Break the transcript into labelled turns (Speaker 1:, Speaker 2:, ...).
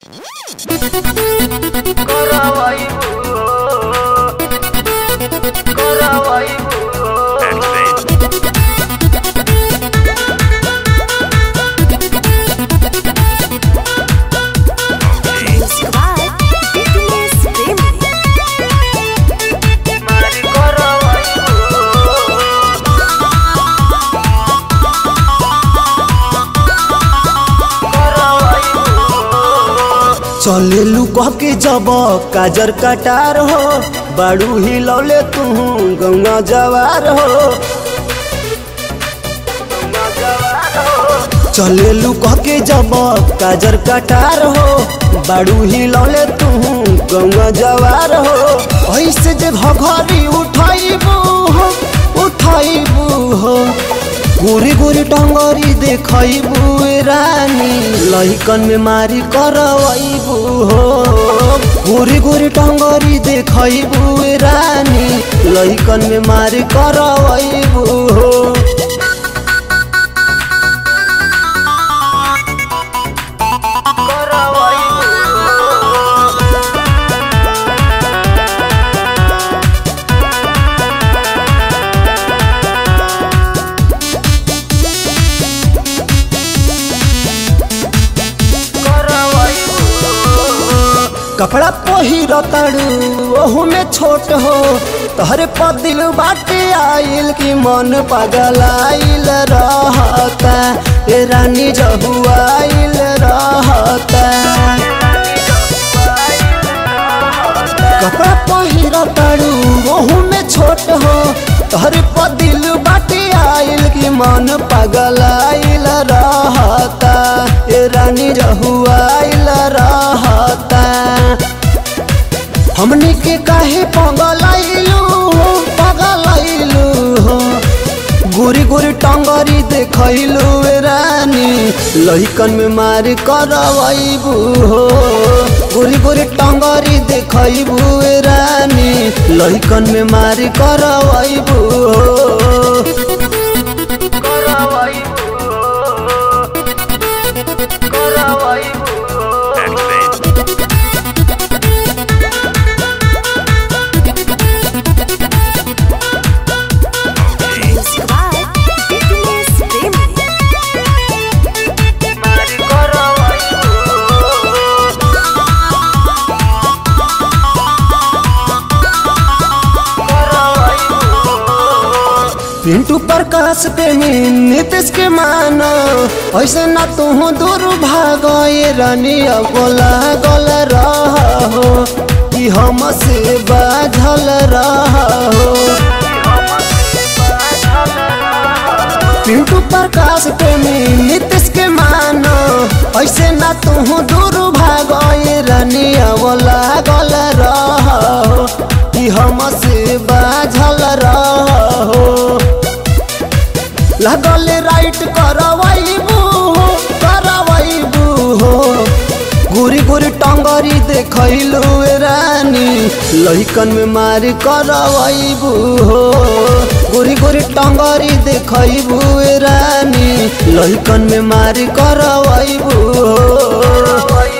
Speaker 1: Music Fitness Family.
Speaker 2: चलेलू कह के जब काजर कटार हो बाड़ू हिलौले तू गंगा जवार हो चलेलू कह के जब काजर कटार हो बाड़ू हिलौले तू गंगा जवार हो ऐसे जे घघरी उठाइबू हो उठाइबू हो गोरी गोरी टंगरी देखैबू रानी लहिकन में मारी करवैबू हो गोरी गोरी टंगरी देखैबू रानी लहिकन में मारी करवैबू हो कपड़ा पहिर ताड़ू ओहू में छोट हो तहरे पर दिल बाटे आइल की मन पागल आइल रहता ए रानी जहू आइल रहता कपड़ा पहिर ताड़ू ओहू में छोट हो तहरे पर दिल बाटे आइल की मन पागल आइल रहता ए रानी जहू आइल रहता हमने के काहे पगलैलू हो पगलैलू हो गोरी गोरी टंगरी देखैलू रानी लहिकन में मारी करवैबू हो गोरी गोरी टंगरी देखैबू रानी लहिकन में मारी करवैबू हो
Speaker 1: Music Fitness Family.
Speaker 2: Pintu Prakash प्रेमी नीतीश के मानो ऐसे ना तू दूर भाग ये रानी बोला गल रहो कि हम से बाझल रहो पिंटू प्रकाश प्रेमी नीतीश के मानो ऐसे ना तू दूर भाग ये रानी बोला गल रहो कि हम से बाझल रहो लगल राइट करवैबू हो करवैबू हो गोरी गोरी टंगरी देखैलू रानी लहिकन में मारी करवैबू हो गोरी गोरी टंगरी देखैबू रानी लहिकन में मारी करवैबू हो